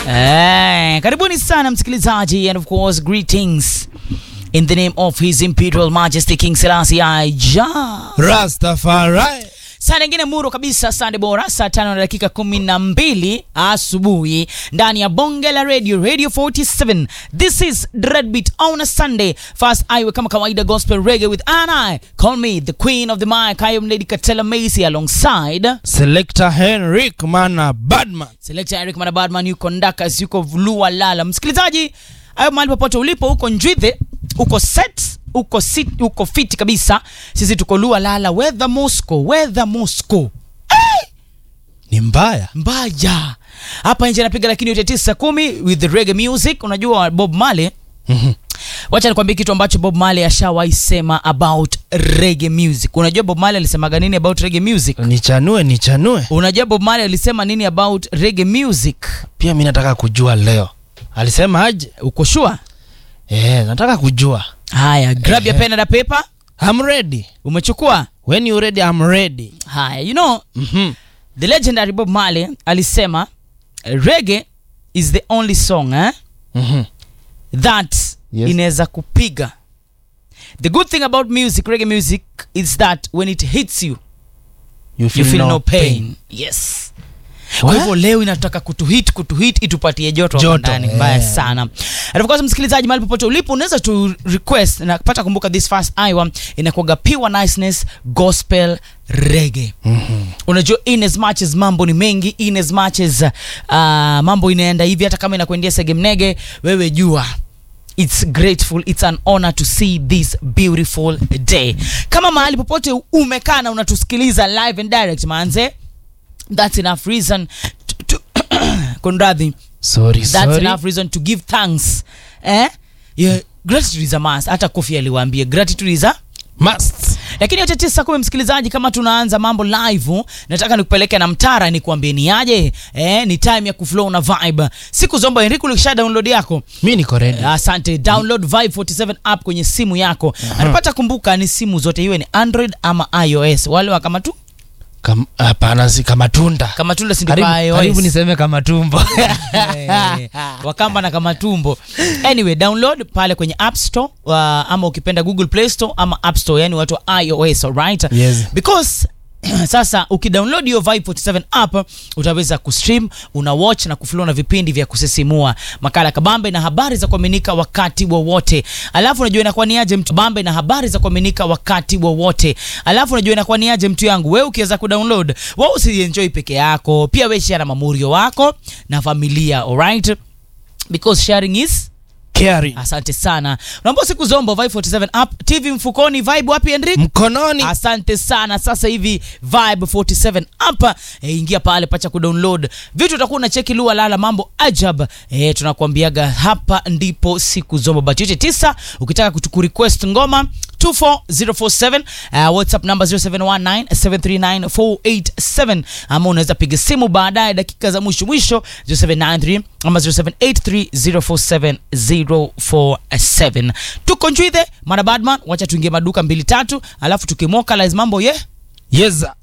Eh, karibuni sana msikilizaji and of course greetings in the name of his imperial majesty King Selassie I Jah. Rastafari. Saa nyingine muro kabisa Sunday bora saa tano na dakika kumi na mbili asubuhi ndani ya bonge la radio radio 47 this is Dreadbeat on a Sunday first iwe kama kawaida gospel reggae with Anna call me the queen of the mic I am Lady Katela Macy alongside Selector Henrik Mana Badman. Selector Eric Manabadman yuko Ndakas, yuko Lua Lala. Msikilizaji, ayo mahali popote ulipo, uko Njwithe, uko set, uko sit, uko fiti kabisa. Sisi tuko Lua Lala, weather Moscow, weather Moscow. Ni mbaya. Mbaya. Hapa nje napiga lakini yote tisa kumi with the reggae music. Unajua Bob Marley Wacha nikwambie kitu ambacho Bob Marley ashawahi sema about reggae music. Unajua Bob Marley alisemaga nini about reggae music? Nichanue, nichanue. Unajua Bob Marley alisema nini about reggae music? Pia mi nataka kujua leo. Alisema aje? Uko sure? Eh, nataka kujua. Haya, grab your Ehe. pen and a paper. I'm ready. Umechukua? When you ready, I'm ready. Haya, you know, Mhm. the legendary Bob Marley alisema reggae is the only song eh, Mhm. that Yes. inaweza kupiga. The good thing about music, reggae music, is that when it hits you, You you feel, feel no, no pain. pain. Yes. Kwa What? hivyo leo inataka kutuhit kutuhit itupatie joto hapa Joto, ndani eh. mbaya sana. And of course msikilizaji, mahali popote ulipo unaweza tu request na kupata kumbuka, this first hour inakuwaga pure niceness gospel reggae. Mhm. Unajua, in as much as mambo ni mengi, in as much as uh, mambo inaenda hivi, hata kama inakuendea segemnege, wewe jua It's grateful, it's an honor to see this beautiful day. Kama mahali popote umekaa na unatusikiliza live and direct manze, that's enough reason to, to kunradhi, Sorry, that's sorry. enough reason to give thanks eh? yeah, gratitude is a must. Hata Kofi aliwaambia gratitude is a Must. lakini yote tisa kumi msikilizaji, kama tunaanza mambo live, nataka nikupeleke na mtara nikuambie ni aje eh, ni time ya kuflow na vibe. Siku zomba Enrico, ulikisha download yako Mi niko ready. Asante, download Vibe 47 app kwenye simu yako. Anapata kumbuka, ni simu zote, iwe ni Android ama iOS. Wale wa kama tu Kam- Hapana, si kama tunda. kama tunda si ndio Karibu, kwa iOS. karibu niseme kama tumbo. Eh, wakamba na kama tumbo. Anyway, download pale kwenye App Store uh, ama ukipenda Google Play Store ama App Store, yani watu wa iOS, alright? Yes. Because sasa ukidownload hiyo Vibe 47 app utaweza kustream, una watch na kuflow na vipindi vya kusisimua, makala kabambe na habari za kuaminika wakati wowote. Alafu unajua inakuwa ni aje mtu bambe na habari za kuaminika wakati wowote. Alafu unajua inakuwa ni aje mtu yangu, wewe ukiweza kudownload, wewe usienjoy peke yako, pia wewe share na mamurio wako na familia, alright? Because sharing is Caring. Asante sana. Naomba siku zombo Vibe 47 app, TV mfukoni, Vibe wapi Henrik? Mkononi. Asante sana. Sasa hivi Vibe 47 app e, ingia pale pacha kudownload vitu, utakuwa unacheki Lua Lala, mambo ajab. E, tunakuambiaga hapa ndipo siku zombo bati yote tisa. Ukitaka kutuku request ngoma 24047 uh, WhatsApp number 0719739487 ama unaweza piga simu baadaye dakika za mwisho mwisho 0793 ama 0783047047 tuko njwithe mana badman wacha tuingie maduka mbili tatu alafu tukimokalize mambo ye Yeza.